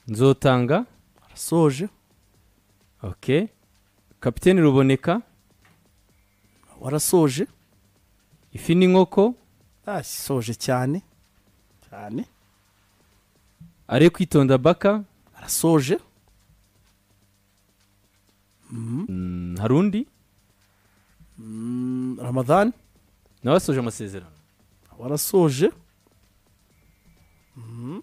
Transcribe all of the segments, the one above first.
nzotanga arasoje ok kapiteni ruboneka warasoje ifi n'inkoko asoje cyane cyane are kwitonda baka arasoje Mm, hari undi Mm, ramadani nawe asoje amasezerano warasoje Mhm.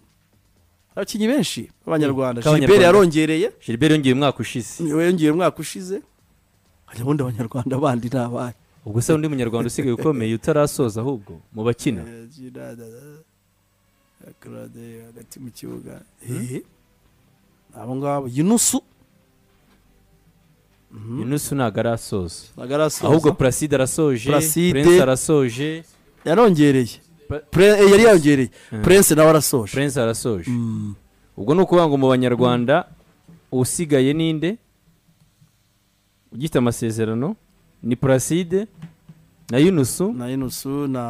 abakinnyi benshi b'abanyarwanda K'abanyarwanda. gilbert yarongereye gilbert yongeye umwaka ushize niwe yongeye umwaka ushize hari ubundi abanyarwanda bandi ni abahe ubwo se undi munyarwanda usigaye ukomeye utarasoza ahubwo mu bakina Claude hagati mu kibuga Eh, abo ngabo yunusu yunusu ntabwo arasoza ntabwo arasoza ahubwo placide arasoje Placide. prince arasoje yarongereye Pre- Pre- eh, yari yongereye prince nawe arasoje prince arasoje ubwo ni ukuvuga ngo mu banyarwanda usigaye ninde ugifite amasezerano ni placide na yunusu na yunusu na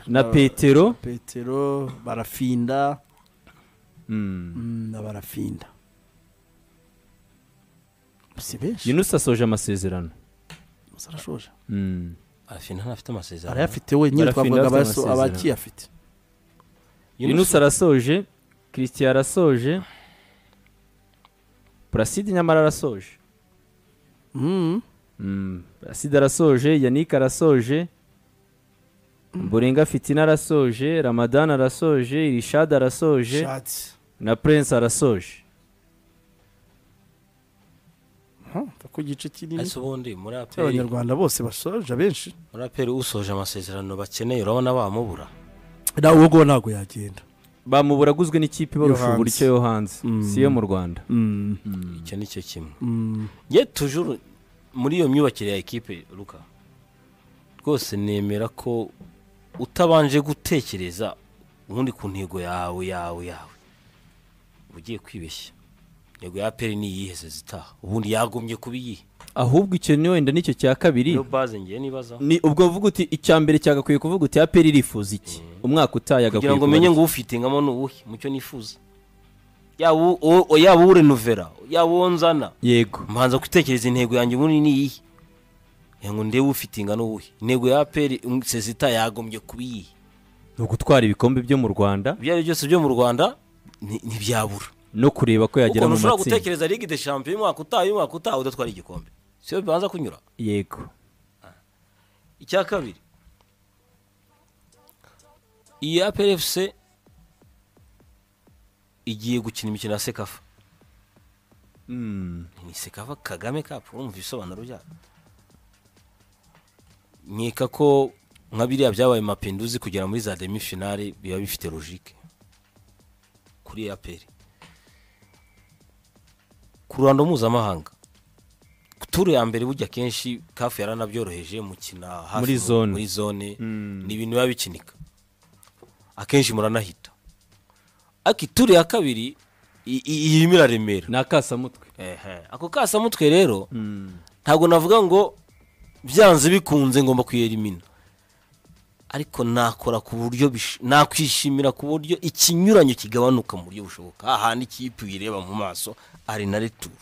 na petero petero barafinda Mm. Mm, na barafinda si benshi yunusu asoje amasezerano Yunusu arashoje Mm. arafi ntanafite amasezerano arayafite we nyine Barafinda twavugaga afite abaso- amasezerano. abakiyafite yunusu arasoje christian arasoje placide nyamara arasoje Mm. Mm, Placide arasoje yannick arasoje borenga fitina arasoje ramadan arasoje rishad arasoje Shati. na prince arasoje Huh, mfa ku gice kinini ariko ubundi muri aperi cy'abanyarwanda bose basoje abenshi muri aperi usoje amasezerano bakeneye urabona bamubura nawe uwo nguwo ntabwo yagenda bamubura aguzwe n'ikipe barusha hanze. uburyo yo hanze Mm. si iyo mu rwanda Mm. icyo ni cyo kimwe Mm. ye tujuru muri iyo myubakire ya ekipe ruka rwose nemera ko utabanje gutekereza ubundi ku ntego yawe yawe yawe uba ugiye kwibeshya intego ya aperi ni iyihe zitaha ubundi yagombye kuba iyihe ahubwo icyo ni wenda nicyo cya kabiri niyo baze ngiye nibazaho ni ubwo uvuga uti icya mbere cyagakwiye kuvuga uti aperi irifuza iki umwaka utaye agakwiye kugira ngo menye ngo ufitingamo ni uwuhe mucyo nifuza yaba uwo- uwo- yaba urenuvera yaba uwo nzana yego mbanza gutekereza intego yanjye ubundi ni iyihe Ngira ngo ndebe ufitinga ni uwuhe intego ya aperi sezita yagombye kuba iyihe ni ugutwara ibikombe byo mu rwanda ibyo ari byo byose byo mu rwanda ni- ntibyabura no kureba ko yagera ukuntu mu ushobora matsinda gutekereza ligue de champion y'umwaka utaha y'umwaka utaha udatwara igikombe siyo bibanza kunyura yego icya kabiri iyi aperi efuse igiye gukina imikino ya sekafa Mm. ni sekafa kagame kapu urumva ibisobanuro byayo nkeka ko nka biriya byabaye mapinduzi kugera muri za demi finale biba bifite logike kuri aperi ku ruhando mpuzamahanga ku turu ya mbere burya kenshi kafu yaranabyoroheje mukina hafi Muri mu- zone. muri zone Mm. ni ibintu biba bikinika akenshi muranahita ariko ituru ya kabiri i- i- irimo iraremera ni akasamutwe Ehe. ako kasamutwe rero ntabwo navuga ngo byanze bikunze ngomba kuyerimina ariko nakora ku buryo bish- nakwishimira ku buryo ikinyuranyo kigabanuka mu buryo bushoboka hahandi ikipe uyireba mu maso ari na returu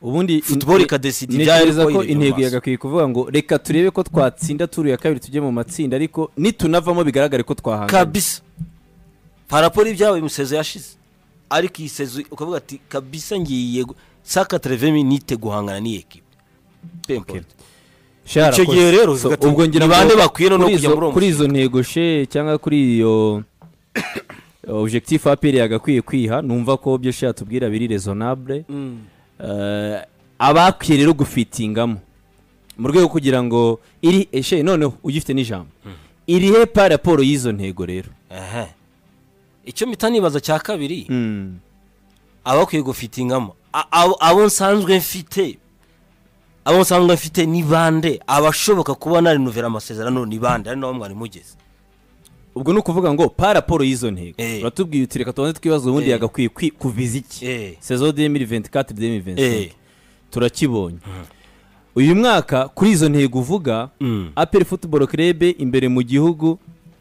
ubundi Football ikadesida ibyayo ntekereza uko ko ireba intego amaso. yagakwiye kuvuga ngo reka turebe ko twatsinda turu ya kabiri tujye mu matsinda ariko nitunavamo bigaragare ko twahanganye kabisa paraporo y'ibyabaye umusezo yashize ariko iyi sezo ukavuga ati kabisa ngiye gu- saka terevemi nite guhangana n'iyi ekipe Pempote. Shara, icyo gihe koze. rero So, uvuga ati, ubwo ngira ni ngo bande bakwiye noneho kuri kujya izo- muri uwo kuri izo ntego she cyangwa kuri iyo objectif aperi yagakwiye kwiha numva ko byo shya tubwira biri rezonabure Eh, abakwiye rero gufitingamo mu rwego kugira ngo iri eshe noneho ugifite n'ijambo irihe pa raporo y'izo ntego rero Ehe. icyo mpita nibaza cya kabiri aba akwiye gufitingamo A- abo- abo nsanzwe mfite abo nsanzwe mfite ni bande abashoboka kuba narinuvera amasezerano ni bande ari nabo mwari mugeze ubwo ni ukuvuga ngo pa raporo y'izo ntego Eh. uratubwiye uti reka tubanze twibaza ubundi Eh. yagakwiye kwi- kuviza iki Eh. sezo 2024 Eh. 2025 turakibonye uyu mwaka kuri izo ntego uvuga Mm. aperi futuboro kerebe imbere mu gihugu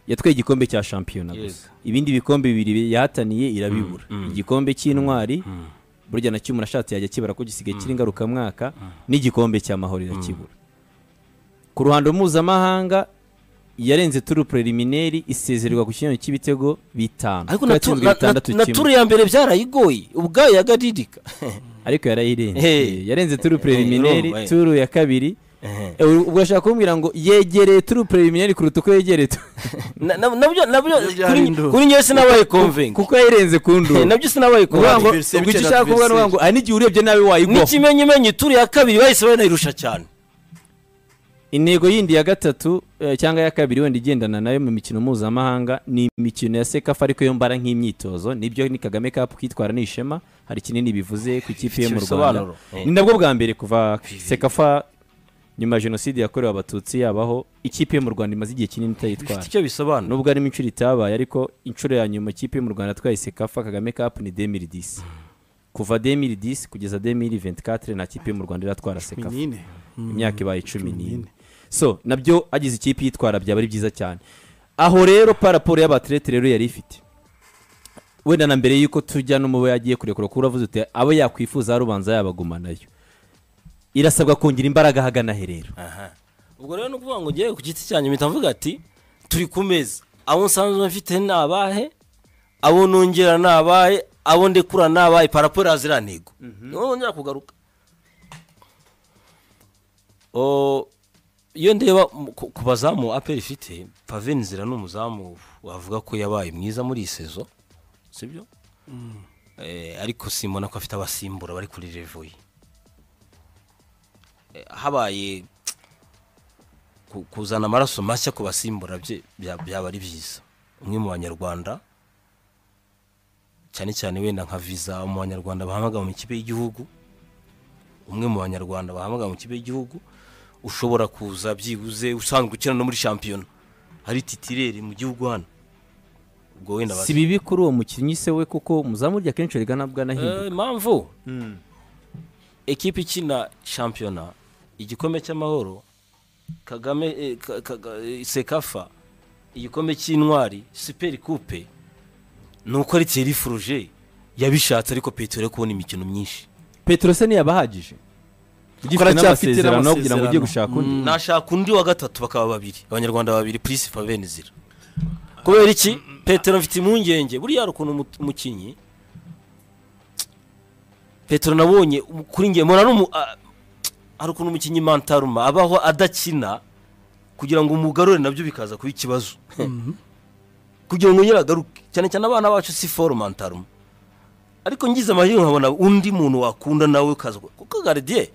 yatwaye igikombe cya shampiyona Yego. gusa ibindi bikombe bibiri yahataniye irabibura Mm, mm. igikombe cy'intwari Mm. burya nacyo umuntu ashatse yajya akibara ko gisigaye kiri ngarukamwaka n'igikombe cy'amahoro irakibura ku ruhando mpuzamahanga yarenze turu preliminary isezererwa ku kigero cy'ibitego bitanu ariko kuko na tu- yatsinzwe na- bitandatu na- na kimwe. turu ya mbere byarayigoye ubwayo yagaridika ariko yarayirenze Hey. Eh, yarenze turu preliminary urumva, eh. turu ya kabiri Ehe. Eh, ubwo urashaka kumbwira ngo yegereye turu preliminary kuruta uko yegereye tu- Na- na- nabyo nabyo Nabyo byari kuri induru. kuri njyewe sinabaye convinc kuko yayirenze ku nduru nabyo sinabaye ukuvuga ngo convinc Adversaire ubwo icyo bicara ushaka kuvuga ni ukuvuga ngo aha n'igihe urebye nawe wayigwaho n'ikimenyimenyi turu ya kabiri bahise banayirusha cyane intego yindi ya gatatu eh, cyangwa ya kabiri wenda igendana nayo mu mikino mpuzamahanga ni imikino ya sekafa ariko yo mbara nk'imyitozo nibyo ni kagame cup kwitwara ni ishema hari kinini bivuze ku ikipe yo mu rwanda Ibisobanuro. Eh. ni nabwo bwa mbere kuva sekafa nyuma ya jenoside yakorewe abatutsi yabaho ikipe yo mu rwanda imaze igihe kinini bifite itayitwara icyo bisobanura nubwo harimo inshuro itabaye ariko inshuro ya nyuma ikipe yo mu rwanda atwaye sekafa kagame cup ni 2010 kuva 2010 kugeza 2024 nta kipe yo mu rwanda iratwara sekafa nyine imyaka ibaye cumi Cumi n'ine n'ine. so nabyo agize ikipe yitwara byaba ari byiza cyane aho rero paraporo y'abaterete rero yari ifite wenda na mbere y'uko tujya n'umubo yagiye kurekura kuko uravuze uti abo yakwifuza rubanza yabaguma nayo irasabwa kongera imbaraga ahagana he rero Aha. ubwo rero ni ukuvuga ngo ngewe ku giti cyanjye mpita mvuga ati turi ku meza abo nsanzwe mfite ni abahe abo nongera ni abahe abo ndekura ni abahe paraporo ya ziriya ntego ni wowe wongera kugaruka O, iyo ndeba mu- ku ku bazamu aperi ifite pave nzira ni umuzamu wavuga ko yabaye mwiza muri iyi sezo sibyo Eh, ariko simbona ko afite abasimbura bari kuri revo ye Eh, habaye ku- kuzana amaraso mashya ku basimbura bye bya- byaba ari byiza umwe mu banyarwanda cyane cyane wenda nka viza mu banyarwanda bahamagara mu ikipe y'igihugu umwe mu banyarwanda bahamagara mu kipe y'igihugu ushobora kuza byibuze usanzwe ukina no muri shampiyona hari titirere mu gihugu hano ubwo wenda si bibi kuri uwo mukinnyi se we kuko umuzamu urya kenshi riga nabwo anahinduka Eh, impamvu ekipa ikina shampiyona igikombe cy'amahoro kagame eh, ka- ka- eh, sekafa igikombe cy'intwari super coupe ni uko ari thierry furuje yabishatse ariko petero yo kubona imikino myinshi petero se ntiyabahagije ugifite aracyafite n'amasezerano aho kugira ngo ujye n'amasezerano. gushaka undi nashaka undi wa gatatu bakaba babiri abanyarwanda babiri purisi faveni zira kubera iki petero mfite impungenge buriya hari ukuntu umu- umukinnyi petero nabonye um- kuri nge mbona ari umu- a- hari ukuntu umukinnyi mantaruma abaho adakina kugira ngo umugarure nabyo bikaza kuba ikibazo kugira ngo yongere agaruke cyane cyane abana bacu si foru mantaruma ariko ngize amahirwe nkabona undi muntu wakunda nawe ukaza kuko garidiye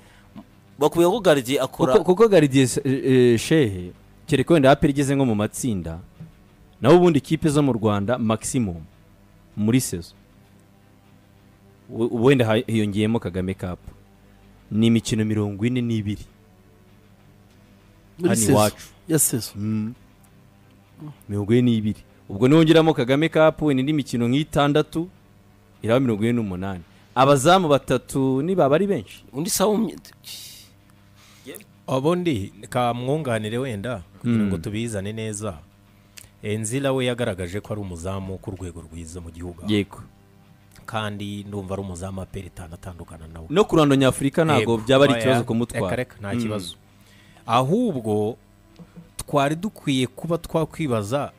bakubwira ko garidiye akora kuko, kuko garidiye se- eh, eh, shehe kereka wenda aperi igeze nko mu matsinda naho ubundi ikipe zo mu rwanda maximum muri sezo U- wenda ha- hiyongeyemo kagame cup ni imikino mirongo ine n'ibiri muri Hano sezo iwacu. ya sezo mirongo ine n'ibiri ubwo nongeramo kagame cup wenda indi mikino nk'itandatu iraba mirongo ine n'umunani abazamu batatu nibaba ari benshi undi sawa umye- ubundi kamwunganire wenda kugira ngo tubizane neza enzira we yagaragaje ko ari umuzamu ku rwego rwiza mu gihugu aho. yego kandi ndumva ari umuzamu aperitana atandukana nawe no ku ruhando nyafurika ntabwo Yego. byaba ari Oya, ikibazo reka kumutwara reka nta kibazo ahubwo twari dukwiye kuba twakwibaza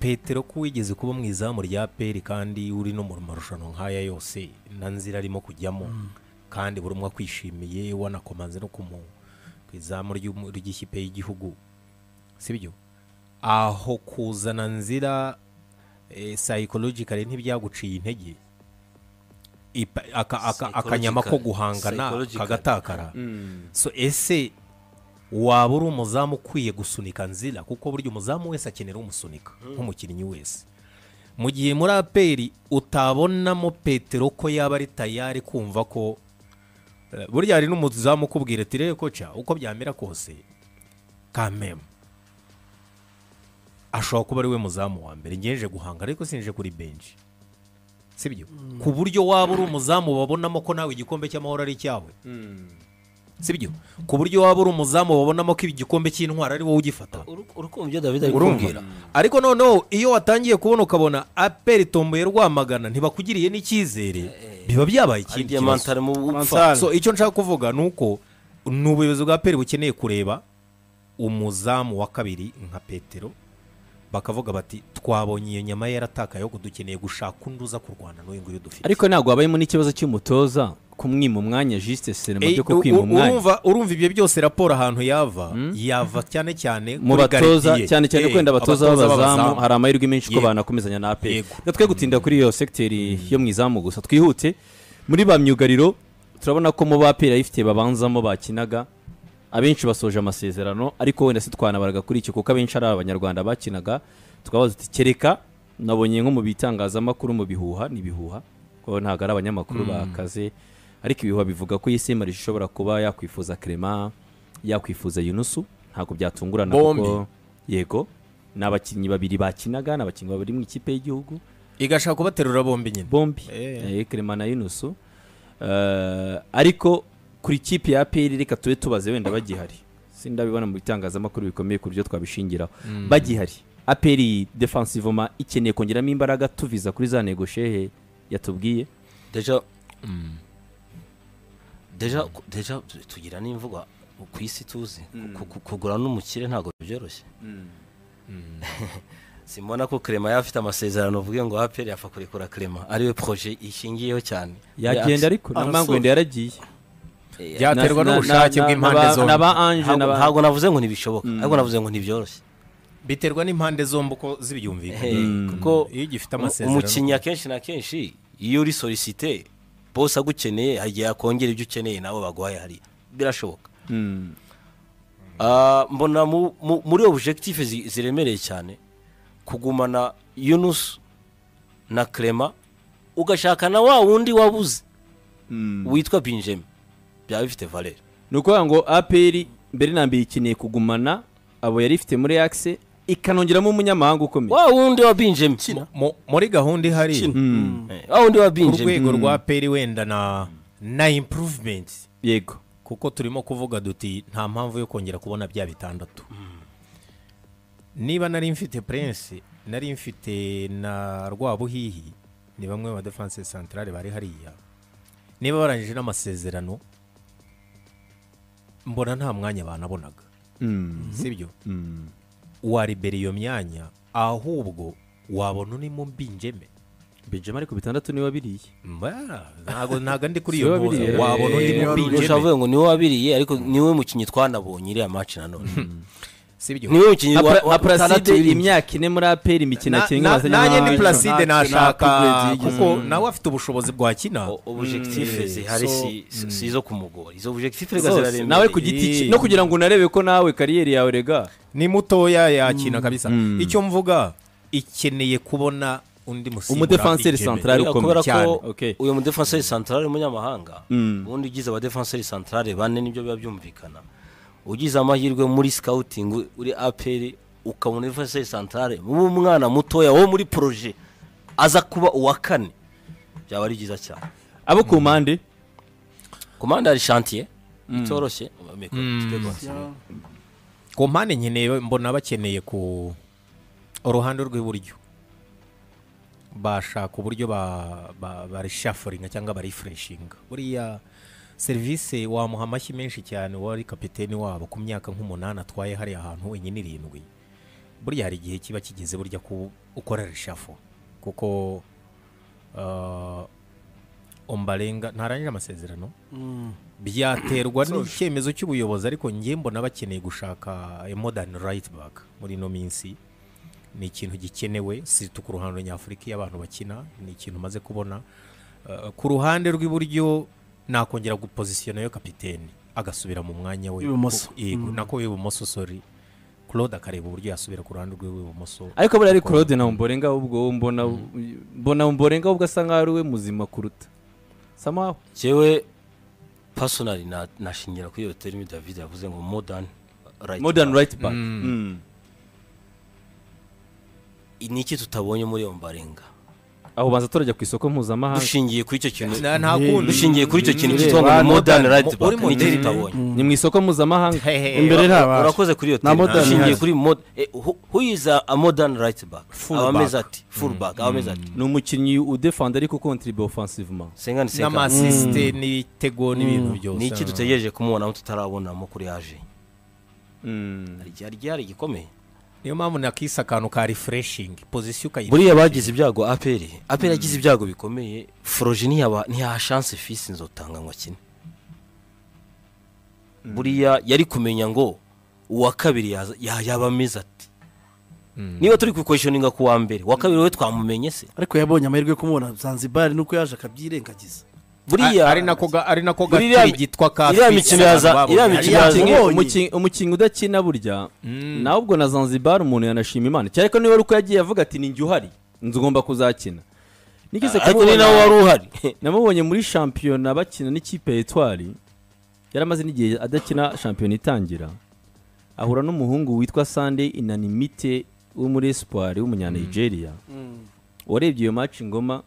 petero ko wigeze kuba mu izamu rya peri kandi uri no mu marushanwa nk'aya yose na nzira arimo kujyamo kandi buri umwe akwishimiye wanakomanze no ku mu- ku izamu ry'umu- ry'ikipe y'igihugu sibyo aho kuzana nzira eh, psychologically ntibyaguciye intege Ipa- aka- aka- akanyama ko Psychological- guhangana psychological. kagatakara so ese waba uri umuzamu ukwiye gusunika nzira kuko burya umuzamu wese akenera umusunika nk'umukinnyi wese mu gihe muri aperi utabonamo petero ko yaba ari tayari kumva ko eh, burya hari n'umuzamu ukubwira ati rero koca uko byamera kose kamemu ashobora kuba ari we muzamu wa mbere ngeje guhanga ariko sinje kuri benshi sibyo ku buryo waba uri umuzamu babonamo ko nawe igikombe cy'amahoro ari icyawe sibyo ku buryo waba uri umuzamu wabonamo ko igikombe cy'intwara ari wowe ugifata urukumva ibyo david ari urumva kumbwira ariko noneho iyo watangiye kubona ukabona aperi itomboye rwamagana ntibakugiriye n'icyizere biba byabaye ari ikindi diamante kibazo arimo Mansara. gupfa so icyo nshaka kuvuga ni uko ni ubuyobozi bwa peri bukeneye kureba umuzamu wa kabiri nka petero bakavuga bati twabonye iyo nyama ye yaratakaye ahubwo dukeneye gushaka undi uza kurwana n'uyu nguyu dufite ariko ntabwo habayemo n'ikibazo cy'umutoza kumwima umwanya jisite serema Ey, byo u- kukwima u- umwanya urumva urumva ibyo byose raporo ahantu yava yava cyane cyane mu kuri batoza garidiye. cyane cyane Eh, wenda abatoza b'abazamu hari amahirwe menshi ko Yego. banakomezanya na aperi Yego. twe gutinda kuri iyo segiteri yo mu izamu gusa twihute muri ba myugariro turabona ko mu baperi ayifite babanzamo bakinaga abenshi basoje amasezerano ariko wenda si twanabaraga kuri icyo kuko abenshi ari abanyarwanda bakinaga tukabaza tuti kereka nabonye nko mu bitangazamakuru mu bihuha ni ibihuha kuko ntabwo ari abanyamakuru bakaze ariko ibihuha bivuga ko iyi semarije ishobora kuba yakwifuza Clement yakwifuza yunusu ntabwo byatungurana Bombi. kuko yego ni abakinnyi babiri bakinaga ni abakinnyi babiri mu ikipe y'igihugu igashaka kubaterura bombi nyine bombi Eh. eh, Clement na yunusu Eh, ariko kuri ikipe ya peri reka tube tubaze wenda bagihari sindabibona mu bitangazamakuru bikomeye ku buryo twabishingiraho bagihari aperi defensivoma ikeneye kongeramo imbaraga tuviza kuri za negoshehe yatubwiye deja deja ku- deja tu- tugira n'imvugo ku isi tuzi Ku- ku- kugura n'umukire ntabwo byoroshye simbona ko Clement yafite amasezerano uvuge ngo aperi yapfa kurekura Clement ariwe projet ishingiyeho cyane yagenda ariko Arasohoka. namanga wenda yaragiye Eh, byaterwa Na- na- n'ubushake na- na- bw'impande na ba- zombi na ba anje ntabwo na ba- ntabwo navuze ngo ntibishoboka ariko navuze ngo ntibyoroshye biterwa n'impande zombi uko zibyumvikana Eh, kuko kuko iyo ugifite amasezerano umukinnyi akenshi na kenshi iyo uri solicite bose agukeneye hari igihe yakongera ibyo ukeneye nawe baguhaye hariya birashoboka Mm. Ah, mbona mu- mu- muri objectif zi- ziremereye cyane kugumana yunus na Clement ugashaka na wa wundi wabuze witwa binjemi byaba bifite valere ni ukuvuga ngo aperi mbere na mbere ikeneye kugumana abo yari ifite muri akise ikanongeramo umunyamahanga ukomeye wa wundi wa binjemi Mu- muri gahunda ihari Eh, wa wundi wa ku binjemi rwego rwa peri wenda na na improvement yego kuko turimo kuvuga duti nta mpamvu yo kongera kubona bya bitandatu niba nari mfite prince nari mfite na rwabuhihi ni bamwe mu badefanse santarare bari hariya niba barangije n'amasezerano mbona nta mwanya banabonaga Mm. sibyo Mm. waribera iyo myanya ahubwo wabona urimo mbinjeme benjamin ariko bitandatu niba biriye Mba, ntago ntago ndi kuri Si iyo we mpuza wabiriye. wabona undi Eh, wari mubinjeme ushobora kuvuga ngo niwe wabiriye ariko niwe mukinnyi twanabonye iriya maci nanone sibyo niwe mukinnyi nka wa- Pra- wa nka gatandatu puraside wiriye. imyaka ine muri aperi imikino Na- akenga na- nanjye ndi plaside Nta- nta nashaka upgrade yigeze. kuko nawe afite ubushobozi bwa kina O- objectif zihari si- si si izo kumugora izo objectif rega zose nawe ku ziraremereye giti cye Eh. no kugira ngo unarebe ko nawe kariyeri yawe rega ni mutoya yakina kabisa icyo mvuga ikeneye kubona undi musimbura Umudefanseri Ikeme. central. Ari Kubera- ukomeye kubera cyane, ko okay. uyu mudefanseri santarare w'umunyamahanga Mm. ubundi ugize abadefanseri santarare bane nibyo biba byumvikana ugize amahirwe muri scouting u- uri aperi ukabona defanseri santarare w'umwana mutoya wo muri proje aza kuba uwa kane byaba ari byiza cyane abo ku mpande komanda hari shantiye itoroshye Meko, tujye continue. ku mpande nkeneye mbona bakeneye ku uruhande rw'iburyo bashaka uburyo ba- ba- barishafuringa cyangwa barifureshinga buriya serivisi wamuha amashyi menshi cyane wari kapiteni wabo ku myaka nk'umunani atwaye hariya hantu wenyine irindwi burya hari igihe kiba kigeze burya ku ukora reshafo kuko uh, ombarenga ntarangije amasezerano byaterwa n'icyemezo cy'ubuyobozi ariko njye mbona bakeneye gushaka a modern right back muri ino minsi ni ikintu gikenewe situ ku ruhando nyafurika iyo abantu bakina ni ikintu umaze kubona Uh, ku ruhande rw'iburyo nakongera gupozisiyona yo kapiteni agasubira mu mwanya we W'ibumoso. Kuko- yego nako w'ibumoso sori claude akareba uburyo yasubira ku ruhande rw'ibumoso ariko buriya ari claude na mborenga ahubwo wowe mbona mbona mborenga ahubwo asa nkaho ari we muzima kuruta samaho Jewe personally na nashingira kuri iyo terimi David yavuze ngo modern right modern back. right back Mm. ni iki tutabonye muri iyo mbarenga aho banza turajya ku isoko mpuzamahanga dushingiye kuri icyo kintu Na- nta kundi dushingiye kuri icyo kintu Ureba, cyitwa ngo ni modern, modern right mo- uri back nicyo modern. tutabonye ni mu isoko mpuzamahanga imbere Ura- ntabasha. urakoze kuri iyo Na team modern dushingiye ntazi. kuri mod eh, who- who is a, a modern right back Full aba back. ameze ati full back aba ameze ati ni umukinnyi udefanda ariko kontribe ofensivement senga ni senga n'amasisite n'ibitego n'ibintu byose ni iki dutegereje kumubonamo tutarabonamo kuri yaje hari igihe- hari igihe hari igikomeye niyo mpamvu nakise akantu ka refreshingi pozisiyo ukayirebera buriya bagize ibyago aperi aperi yagize ibyago bikomeye foroji ntiyaba ntiyaha shanse fisi nzotanga ngo akine buriya yari kumenya ngo uwa kabiri yaza- ya- yaba ameze ati niba turi kukweshoninga ku wa mbere uwa kabiri we twamumenye se ariko yabonye amahirwe yo kumubona zanzibari nuko yaje akabyirengagiza buriya ari nako ga- ari nako Iriya- gatiri gitwa ka iriya Fisi mikino yaza- abantu iriya babonye. mikino yaza- yabonye. umukinnyi udakina burya nawe ubwo na zanzibar umuntu yanashima imana cyane ko niba ari uko yagiye avuga ati ninjye uhari nzi ugomba kuzakina nigeze ariko ni nawe kumubona- wari uhari namubonye muri shampiyona bakina n'ikipe ya etwari yari amaze n'igihe adakina shampiyona itangira ahura n'umuhungu witwa sande inanimite wo muri espoir w'umunyanigeria warebye iyo match ngoma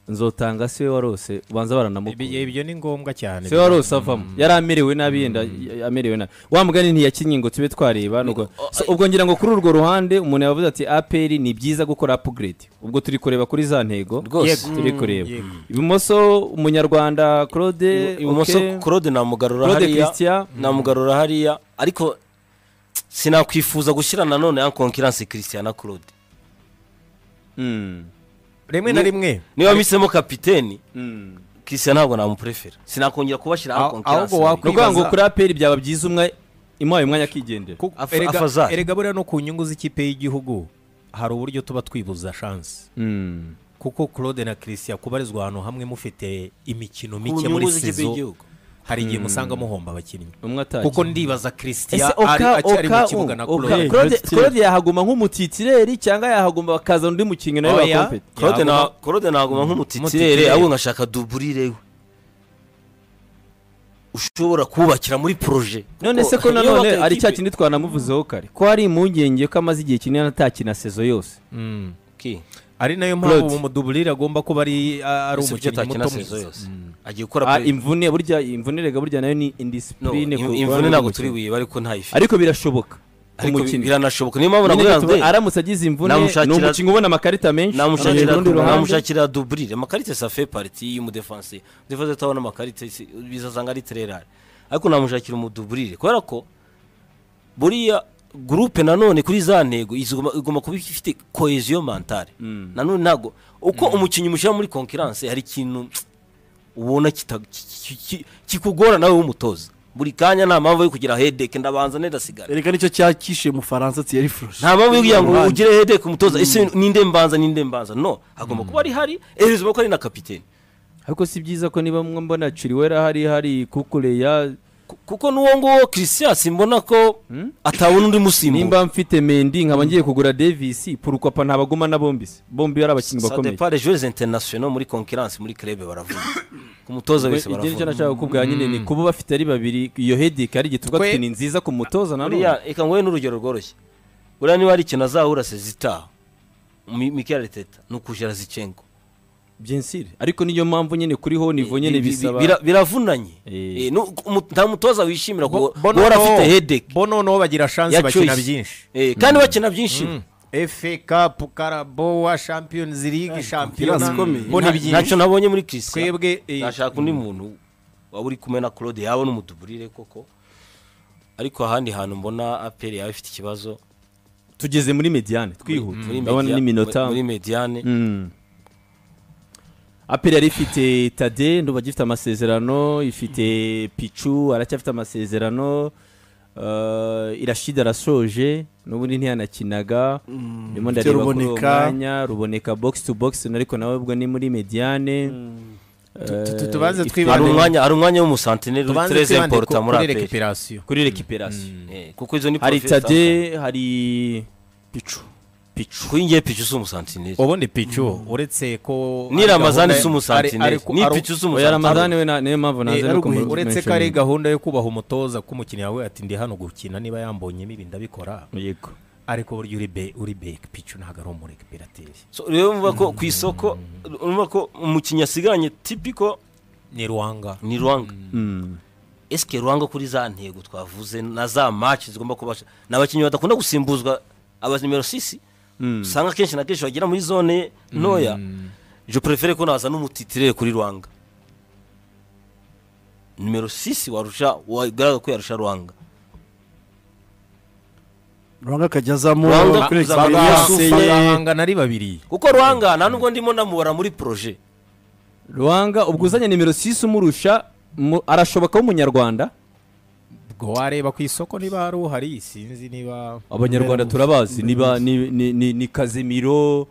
nzotanga siwe warose ubanza Ibyo- baranamukura ibyo ni ngombwa cyane siwe warose avamo yari amerewe nabi yenda y- amerewe nabi wa mugani ntiyakinnye ngo tube twareba nuko- So, ubwo ngira ngo kuri urwo ruhande umuntu yavuze ati aperi ni byiza gukora upgrade ubwo turi kureba kuri za ntego rwose turi kureba ibumoso umunyarwanda claude ibumoso okay. claude namugarura claude hariya christian namugarura hariya ariko sinakwifuza gushyira nanone ya konkiransi christian na claude Mm. rimwe na rimwe niba misemo kapiteni Mm. christian ntabwo namupurefera sinakongera kubashyira Aho- aho konkiransi ahubwo ni wakwi- ukuvuga ngo Kwibaza- kuri aperi byaba byiza umwe imuhaye umwanya akigendera Kuko Afa- erega- afazari. erega buriya no ku nyungu z'ikipe y'igihugu hari uburyo tuba twibuza shansi Mm. kuko claude na christian kubarizwa ahantu hamwe mufite imikino Ku mike muri nyungu z'ikipe sezo y'igihugu hari igihe musanga muhomba abakinnyi umwe atari kuko ndibaza christian ese ari oka akiri mu oka kibuga na Oka- claude Claude- Claude- claude yahaguma nk'umutitireri cyangwa yahaguma bakazana undi mukinnyi nawe Oya. bakompeti claude Yaguma- na- claude naguma nk'umutitirere Umutitirere. ahubwo ngashaka duburire we ushobora kubakira muri poroje none se ko Kuko iyo nanone waka ari cya ikipe- kindi twanamuvuzeho kare ko hari impungenge ko amaze igihe kinini atakina sezo yose Mm. Ki? ari nayo mpamvu Claude. ubu muduburire agomba kuba ari ari Ese ibyo umukinnyi atakina sezo muto mwiza yose agiye gukora Ah, play- imvune burya imvune rega burya nayo ni No, indisipurine im- imvune ntabwo turi buyibe ariko ntayifite ariko birashoboka ku ariko bi- mukinnyi biranashoboka niyo mpamvu Nyine navuga ngo gatuma aramutse agize imvune Namushakira- ni umukinnyi ubona amakarita menshi namushakira ku rundi ruhande. namushakira duburire amakarite safe pariti y'umudefanse umudefanse utabona amakarite si- bizasanga ari tererare ariko namushakira umuduburire kubera ko buriya gurupe nanone kuri za ntego iziguma- igomba kuba ifite koheziyo mentale nanone ntabwo uko umukinnyi umushyira muri konkiranse hari ikintu ubona kita- ki- ki- ki- kikugora nawe w'umutoza buri kanya nta mpamvu yo kugira hedeke ndabanza nedasigara erega nicyo cyakishe mu faransa tiyari furoshi nta mpamvu yo kugira ngo Ruhande. ugire hede ku mutoza ese ninde mbanza ninde mbanza no hagomba kuba ari hari ehereza ko ari na kapiteni ariko si byiza ko niba mwe mbona chiriwera hari hari kukureya Ku- kuko n'uwo nguwo christian simbona ko atabona undi musimbura nimba mfite mendi nkaba ngiye kugura davisi purukapa ntabaguma na bombi se bombi yari abakinnyi sa bakomeye depart joueurs internationaux muri concurrence muri club baravuga ku mutoza wese Igihe nicyo baravuga nashaka kukubwira nyine ni kuba bafite ari babiri iyo hedike ari igihe tuvuga Twe- tuti ni nziza ku mutoza na none buriya reka nguhe n'urugero rworoshye buriya niba hari ikintu azahura sezitaha mikel ariteta ni ukujera zicengo bien sûr ariko niyo mpamvu nyine kuri ho nivo nyine Bi- bi- bisaba bira- biravunanye Eh. Eh, nu- umu- nta mutoza wishimira Bo- kuba bo uhora noneho- afite hedeke bo noneho bagira shansi Ya bakina choice. byinshi kandi bakina byinshi efe kapu karabowa shampiyonizi ligue shampiyona ikomeye. bo ni Nta- byinshi ntacyo nabonye muri christian twebwe eh, nashaka undi muntu waba uri kumwe na claude yaba n'umuduburire koko ariko ahandi hantu mbona aperi yaba ifite ikibazo tugeze muri mediane twihuta muri ndabona media- n'iminota muri mediane Mm. aperi yari ifite tade ndumva agifite amasezerano ifite picu aracyafite amasezerano eh, irashida arasoje n'ubundi ntiyanakinaga ndimo Mfite ndareba kuri uwo Ruboneka. mwanya ruboneka box to box ariko nawe ubwo ni muri mediane Tu- tu- Eh, tubanze ifite- twibande- hari umwanya hari umwanya w'umusantineri uri tubanze tereze twibande imporuta ku- muri kuri aperi recuperation kuri recuperation Eh, kuko izo ni hari profession. tade hari picu picu kuri ngiye picu si umusantineri ubundi picu uretse ko ni ari ramazani gahunda- si umusantineri ari- ari- ni ari- picu si oya ramadani umusantineri we na- niyo mpamvu Eh, naze ari no kumu- uguhi- uretse ko ari mentioninga. gahunda yo kubaha umutoza ko umukinnyi yawe ati ndi hano gukina niba yambonyemo ibi ndabikora yego ariko burya uri be uri beke picu ntabwo ari umurekipirateri So, rero mva ko ku isoko urumva ko umukinnyi asiganye tipiko ni ruwanga ni rwanga Mm. esike rwanga kuri za ntego twavuze na za maci zigomba kubasha ni abakinnyi badakunda gusimbuzwa aba nimero sisi usanga akenshi na kenshi bagera muri zone ntoya je prefere ko naza n'umutitirere kuri rwanga nimero sisi warusha wagaragaza ko yarusha rwanga rwanga akajya azamura Rwanga kuri kuzamura experience Yasufa ye bagahanga nari babiri kuko rwanga nta nubwo ndimo namubara muri proje ruhanga ubwo uzanye nimero sisi umurusha mu- arashoboka w'umunyarwanda ubwo wareba ku isoko niba hari uhari sinzi niba abanyarwanda turabazi niba ni, ni, ni, ni kazimiro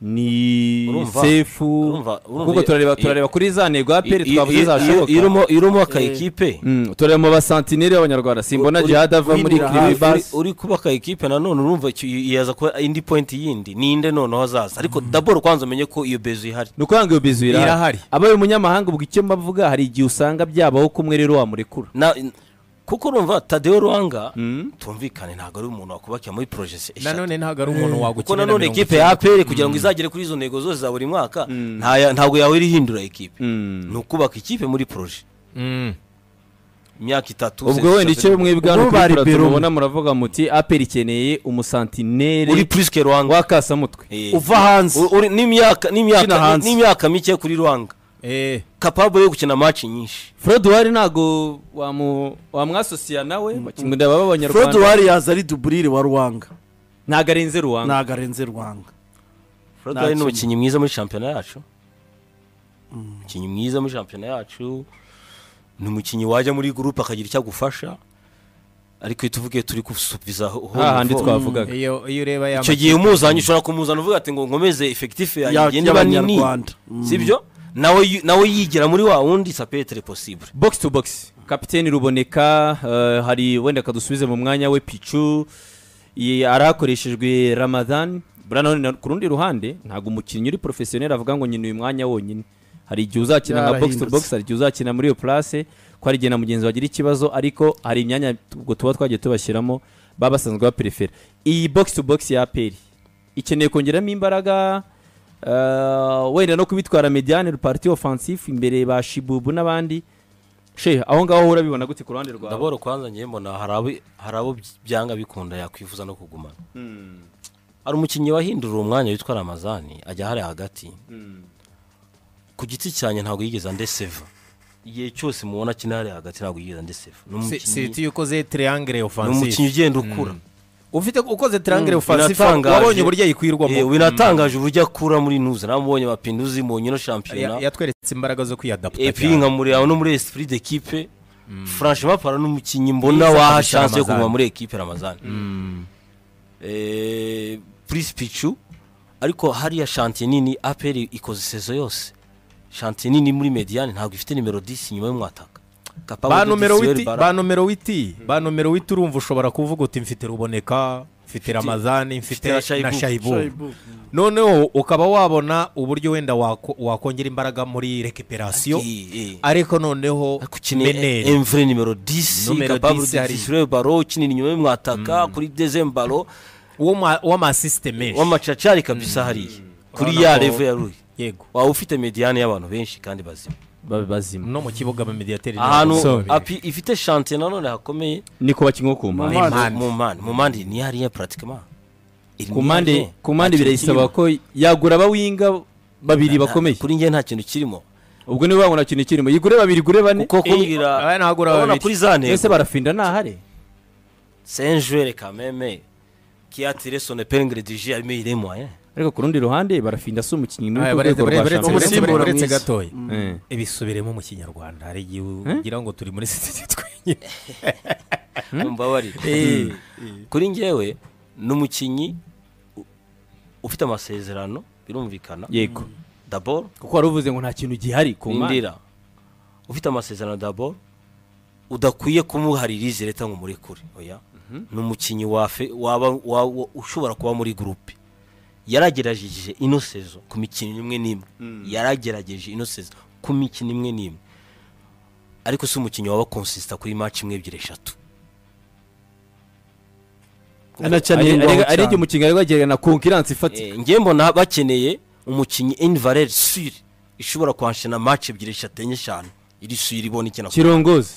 ni Urumva? sefu Urumva? Urumva? kuko turareba turareba kuri za nego ya peri twavuze zashoboka irimo irimo aka ekipe Mm, turareba mu basantineri b'abanyarwanda simbona Uri- jihad ava muri winira hafi. kiribasi uri kubaka ekipe nanone urumva icyo- yaza kuba indi point yindi ninde noneho azaza ariko daboro kwanza umenye ko iyo bezo ihari ni ukuvuga ngo iyo bizu Irahari. irahari abaye umunyamahanga ubwo icyo mbavuga hari igihe usanga byabaho ko umwe rero wamurekura Na- kuko urumva tadeo rwanga tumvikane ntabwo ari umuntu wakubakira muri proje se eshatu nanone ntabwo ari umuntu kuko wagukenera nanone ekipe ya aperi kugira ngo izagere kuri izo ntego zose za buri mwaka nta ya- ntabwo yahora ihindura ekipe Mm. ni ukubaka ikipe muri proje imyaka itatu ubwo se- wenda icyo bimwe bwana Ubwo bari kubikora Peru. tumubona muravuga muti aperi ikeneye uri umusantineri purisike rwanga w'akasamutwe Eh. uva hanze Uri- uri- Ukina n'imyaka n'imyaka hanze. n'imyaka mike kuri rwanga eh kapabo yo gukina match nyinshi Fred Wari ntago wamu- wamwasosiya nawe bakunda baba fred abanyarwanda wari yaza ari duburire wa rwanga ntago arenze ruwanga ntabwo arenze rwanga Fred Nta Wright kintu. ni umukinnyi mwiza muri shampiyona yacu umukinnyi mwiza muri shampiyona yacu ni umukinnyi wajya muri gurupe akagira icyo agufasha ariko iyo tuvuge turi gusubiza ho- ho- hahandi ho- twavugaga iyo iyo ureba ya icyo gihe umuzanye ushobora kumuzana uvuga ati ngo nkomeze efekitifu yanjye Ya- igende iba nini y'Abanyarwanda. Mm. sibyo nawe yu- nawe yigira muri wa wundi sapetere posibure box to box kapiteni ruboneka eh, hari wenda kadusubize mu mwanya we picu Iyi- arahakoreshejwe ramadan buriya nanone na- ku rundi ruhande ntabwo umukinnyi uri porofesiyoneri avuga ngo nyine uyu mwanya wonyine hari igihe uzakina nka box to Yarahindutse. box hari igihe uzakina muri iyo place ko hari igihe na mugenzi wagira ikibazo ariko hari imyanya ubwo tuba twagiye tubashyiramo baba basanzwe baperefera iyi box to box ya aperi ikeneye kongeramo imbaraga eh, wenda no kubitwara mediane parti offensif imbere ba shibubu n'abandi she aho ngaho urabibona gute ku ruhande rwawe ndabona kwanza ngiye mbona hari abo- hari abo byanga bikunda yakwifuza no kugumana hari umukinnyi wahindura uwo mwanya witwa ramazani ajya hariya hagati ku giti cyanjye ntabwo yigeze andeseva igihe cyose mubona akina hariya hagati ntabwo yigeze andeseva ni siti umukinnyi yuko ze triangle ni offensive umukinnyi ugenda ukura ufite ukoze triangle offensive binatangaje. wabonye uburyo Eh, yikwirwamo binatangaje uburyo akura muri nuza namubonye mapinduzi mu nkino Ya- shampiyona yatweretse imbaraga zo kwiyadapta epi nkamureba no muri esprit d'equipe franchement para ni umukinnyi mbona Mwiza waha kabisa chance yo Ramazani. kuguma muri equipe ramazani Eh, prince pichu ariko hariya shantiye nini aperi ikoze sezo yose shantiye nini muri mediane ntabwo ifite nimero 10 inyuma y'umwataka Kapabo ba Dudisi, nomero Yoweri witi Bara. ba nomero witi ba nomero witi urumva ushobora kuvuga uti mfite ruboneka mfite ramazani mfite na Shaibu. na shayibu noneho ukaba wabona uburyo wenda wako- wakongera imbaraga muri rekiperasiyo Eh, eh. ariko noneho Ariko ukeneye meneri emvure nimero 10 Numero kapabo 10 hari- dudisi baro ukinira inyuma y'umwataka kuri dezem baro w'amasisite menshi w'amacacari kabisa hariya kuri Urabona ya ko- revo ya ruri yego waba ufite mediane y'abantu benshi kandi bazima babe bazima no mu kibuga ba mediyateri ahantu api ifite shantiye nanone hakomeye ni ku bakinnyi bo ku mpande Mu mpande. mu mpande mu mpande ni hariya pratikama ku mpande ku mpande birayisaba ko yagura abawinga babiri bakomeye kuri njye nta kintu kirimo ubwo niba babona ikintu kirimo yigure babiri igure bane kuko kumbwira aba nagura urabona babiri. kuri za ese ntego barafinda ntahare senjere kameme kiatire sone pengre dije arimo iremwa eh. ariko ku rundi ruhande barafinda si umukinnyi muri Aya, ku baretse- rwego rwa baretse- shampiyona baretse- Umusimbura baretse mwiza. gatoya Eh. ibisubiremo mu kinyarwanda hari igihe ugira ngo turi muri sitade twenyine mumbabarire kuri njyewe ni umukinnyi u- ufite amasezerano birumvikana yego dabor kuko wari uvuze ngo nta kintu gihari ku mpande rindira ufite amasezerano dabor udakwiye kumuharira izi leta ngo umurekure oya ni umukinnyi wafe waba wa- wa- ushobora kuba muri gurupe yaragerageje ino sezo ku mikino imwe n'imwe yaragerageje ino sezo ku mikino imwe n'imwe ariko si umukinnyi waba konsisita kuri maci imwe ebyiri eshatu ari igihe umukinnyi ari wagererana konkiransi ifatika ngewe mbona bakeneye umukinnyi invalere suri ishobora kwanshina match ebyiri eshatu enye eshanu iri suri ibona icyo nakora kirongozi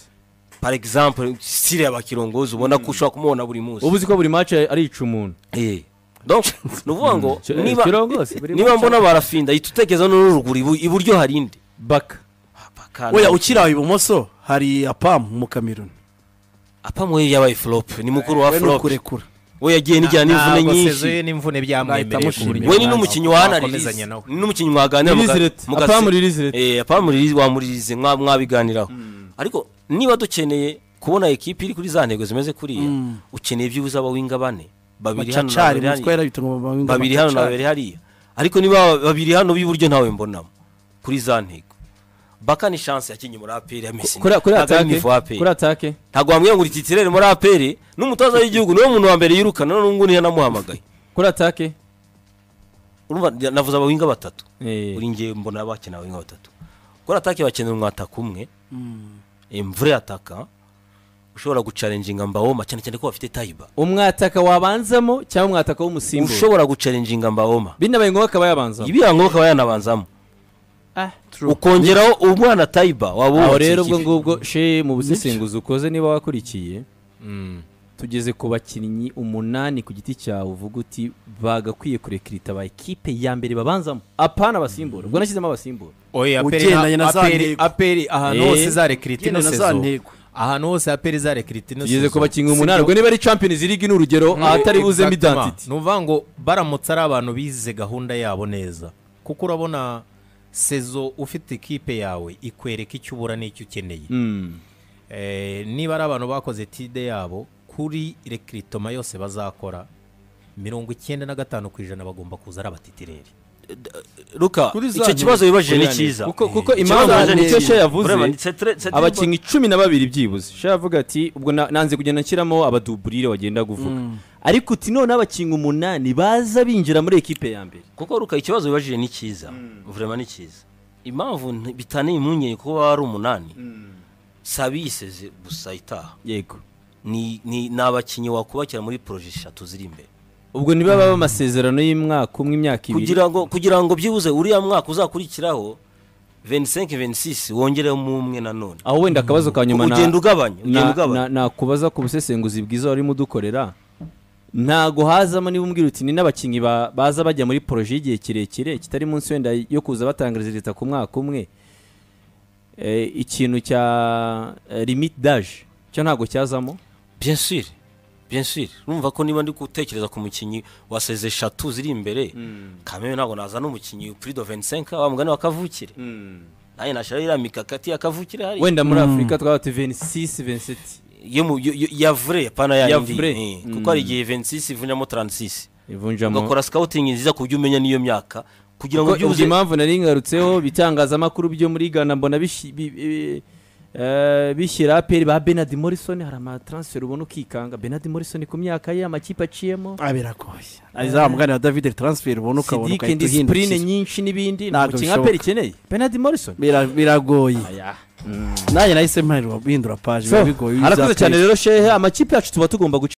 par exemple siri abakirongozi ubona ko ushobora kumubona buri munsi uba uzi ko buri match arica umuntu Eh. donc ni ukuvuga ngo Ki- niba kirongose, buri niba munsi mbona barafinda ihita utekereza n'uruguru ibu- iburyo hari indi baka oya ukiri aho ibumoso hari apamu mu kameruni apamu we yabaye flop ni mukuru wa we ni flop ukurekura we yagiye nijyana n'imvune nyinshi sezoye n'imvune byamwemereye Nahita mushimira. we ni n'umukinnyi wa hana Wakomezanya ririze nawe. ni n'umukinnyi mwaganira ririzireti muga- apamu ririzireti Eh, apamu ririze wamuririze mwa- mwabiganiraho ariko niba dukeneye kubona ekipi iri kuri za ntego zimeze kuriya ukeneye byibuze abawinga bane babiri hano na macacari babiri mutwe hariya. yarabita ngo bamwe babiri hano na babiri hariya ariko niba babiri hano b'iburyo ntawe mbonamo kuri za ntego baka ni chance yakinnye muri aperi ya messi kuri kuri Ntabwo ari atake mivu wa APR. kuri atake ntabwo wambwira ngo utitirere muri aperi n'umutoza w'igihugu niwe muntu wa mbere yirukana n'ubundi yanamuhamagaye kuri atake urumva navuze abawinga batatu Eh, uri ngewe mbona bakina abawinga batatu kuri atake bakenera umwataka umwe imvura yataka ushobora gucarenjinga mbawoma cyane cyane ko bafite tayiba umwataka wabanzamo cyangwa umwataka w'umusimbura ushobora gucarenjinga mbawoma binabaye ngombwa akaba yabanzamo ibirango bakaba yanabanzamo ukongeraho umwana tayiba waba aho wubatse rero ikipe. ubwo ngubwo she mu busesenguzi ukoze niba wakurikiye tugeze ku bakinnyi umunani ku giti cyawe uvuga uti bagakwiye kurekirita ba ekipe ya mbere babanzamo apana abasimbura ubwo nashyizemo abasimbura oya Ugendanye na za aperi ntego. aperi ahantu Eh. hose zarekiriti Ugendanye ino na za sezo ntego. ahantu hose aperi zarekiriti ino tugeze ku sezo bakinnyi umunani ubwo niba ari champions league ni urugero ahatari buzemo identity ni ukuvuga ngo baramutse ari abantu bize gahunda yabo neza kuko urabona sezo ufite ikipe yawe ikwereka icyo ubura n'icyo ukeneye Mm. Eh, niba ari abantu bakoze tide yabo kuri rekiritoma yose bazakora mirongo icyenda na gatanu ku ijana bagomba kuza ari abatitireri ruka Kuri za icyo ntego. kibazo wibajije ni Kuri yani. cyiza kuko kuko Ikibazo impamvu waje ni nicyo cyiza. she yavuze Ureba, ni setre- setre- abakinnyi cumi na babiri byibuze she yavuga ati ubwo na- nanze kugenda nshyiramo abaduburire wagenda kuvuga ariko uti noneho abakinnyi umunani baza binjira muri ekipe ya mbere kuko ruka ikibazo wibajije ni cyiza vurema ni cyiza impamvu nti- bitaniye impungenge kuba baba ari umunani saba yiseze gusa itaha yego ni ni ni abakinnyi wakubakira muri poroje eshatu ziri imbere ubwo niba baba amasezerano y'umwaka umwe imyaka ibiri kugira ngo kugira ngo byibuze uriya mwaka uzakurikiraho 25 26 wongeremo umwe nanone aho wenda akabazo ka nyuma na- ugenda ugabanya ugenda na- ugabanya na- nakubaza ku busesenguzi bwiza warimo udukorera ntago hazamo niba umbwira uti ni n'abakinnyi ba- baza bajya muri poroje y'igihe kirekire kitari munsi wenda yo kuza batangariza leta ku mwaka umwe Eh, ikintu cya limite daje cyo ntago cyazamo bien sûr bien sûr urumva ko niba ndi gutekereza ku mukinnyi wa seze eshatu ziri imbere kameme ntabwo nazana umukinnyi kuri do 25 wa mugani wa kavukire nanjye nashyiraho iriya mikakati ya kavukire hariya wenda muri afurika twaba tuti 26 27 yo mu yo- yo- ya vure pana ya Ya yindi, vure. eh, Mm. kuko hari igihe 26 ivunjamo 36 ivunjamo ugakora scouting nziza ku buryo umenya n'iyo myaka kugira ngo kuko ubwo byibuze impamvu nari ngarutseho ibitangazamakuru byo muri Ghana mbona bishi- bi- bi- eh, bishyira aperi ba Bernard Morrison hari amatransfer ubona ukikanga Bernard Morrison ku myaka ye amakipe aciyemo abirakoye azamugana david transfer ubona ukabona Sidik and ugahita discipline uhindukira nyinshi n'ibindi ni Ntabwo umukinnyi bishoboka. aperi ikeneye Bernard Morrison Bira- biragoye nanjye nahise mparirwa guhindura paje biba bigoye harakuze uzatwereka. cyane rero shehe amakipe yacu tuba tugomba guca